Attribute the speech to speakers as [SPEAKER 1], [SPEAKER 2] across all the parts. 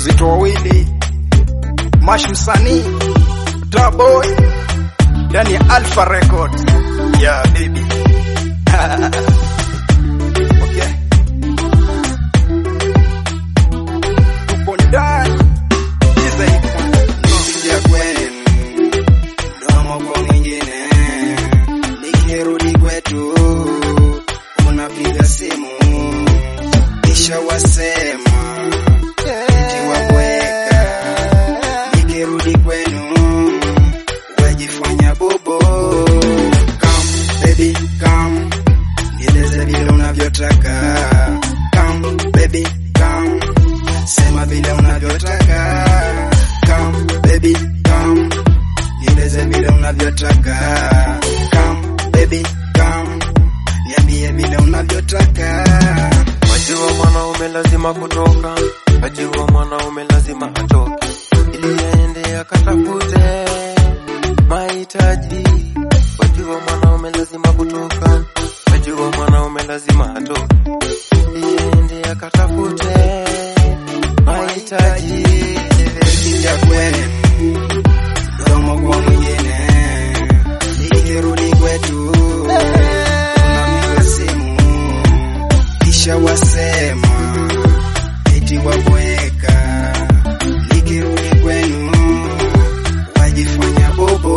[SPEAKER 1] wazito wawili, Mash msanii, Taboy ndani ya Alpha Record. Yeah baby. Okay. Tupo ndani. Giza ipo.
[SPEAKER 2] Nikija kwenu mdomo kwa mwingine, nikirudi kwetu unapiga simu, kisha wasema tiwabweka. Nikirudi kwenu wajifanya bobo. Come baby come, nieleze vile unavyotaka. Come baby come, sema vile unavyotaka. Come baby come, nieleze vile unavyotaka. Come baby come, niambie vile unavyotaka.
[SPEAKER 3] Wajua mwanaume lazima kutoka, wajua mwanaume lazima atoke, ili aende akatafute mahitaji. Wajua mwanaume lazima kutoka, wajua mwanaume lazima atoke, ili aende akatafute mahitaji.
[SPEAKER 2] Nikija kwenu mdomo kwa mwingine, nikirudi kwetu unapiga simu, kisha wasema eti wabweka. Nikirudi kwenu wajifanya bobo.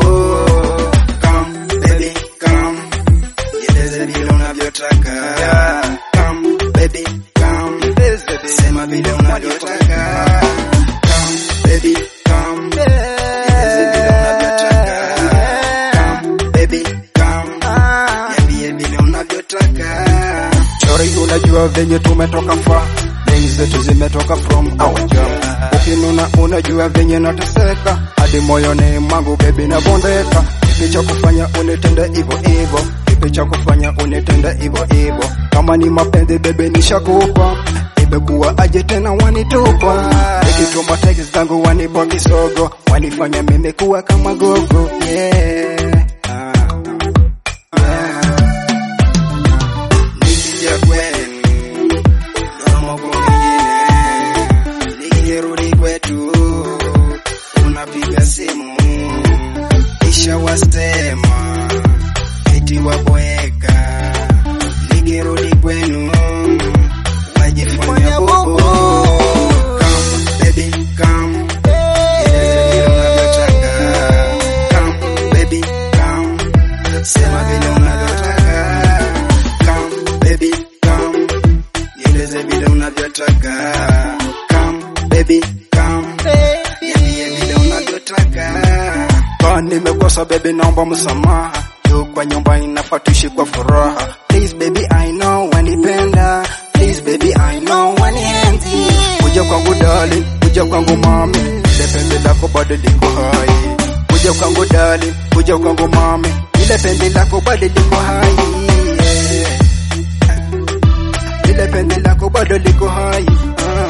[SPEAKER 2] Come baby come, nieleze vile unavyotaka. Come baby come, sema vile unavyotaka. Come baby come, nieleze vile unavyotaka. Come baby come, niambie vile unavyotaka.
[SPEAKER 1] Chori, unajua venye tumetoka fa Mengi zetu zimetoka from our job. Ukinuna unajua venye nateseka hadi moyoni mwangu baby na bondeka. Kipi cha kufanya unitende hivyo hivyo, kipi cha kufanya unitende hivyo hivyo. Kama ni mapenzi baby nishakupa, imekuwa aje tena wanitupa. Nikituma text zangu wanipa kisogo, wanifanya mimi kuwa kama gogo yeah. Ah, ah.
[SPEAKER 2] Nikija kwenu mdomo kwa mwingine, nikirudi kwetu unapiga simu, kisha wasema eti wabweka. Nikirudi kwenu wajifanya bobo. Come baby come, nieleze vile unavyotaka. Come baby come, sema vile unavyotaka. Come baby come, nieleze vile unavyotaka. Come baby come, niambie vile unavyotaka.
[SPEAKER 1] Kama nimekosa baby, naomba msamaha. Juu kwa nyumba inafaa tuishi kwa furaha. Please baby, I know wanipenda. Please baby, I know wanienzi. Kuja kwangu darling, kuja kwangu mami, ile penzi lako bado liko hai. Kuja kwangu darling, kuja kwangu mami, ile penzi lako bado liko hai. Yeah. Ile penzi lako bado liko hai. Ah.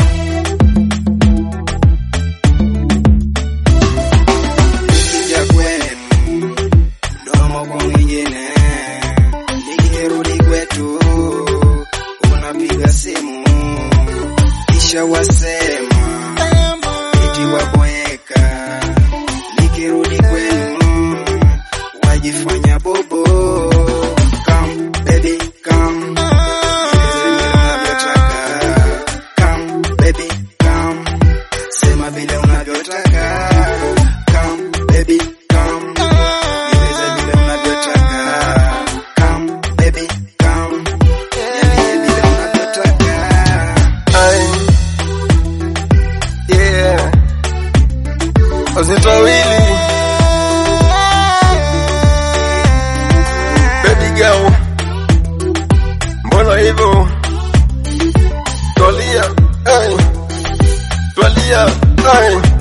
[SPEAKER 2] Nikija kwenu mdomo kwa mwingine, nikirudi kwetu unapiga simu, kisha wasema eti wabweka. Nikirudi kwenu wajifanya bobo. Come baby come, nieleze vile unavyotaka. Come baby come, sema vile unavyotaka. Come baby come, nieleze vile unavyotaka. Come baby come, niambie vile unavyotaka.
[SPEAKER 3] Ai, yeah. Wazito wawili baby girl, mbona hivyo? Twalia, ai, twalia, ai.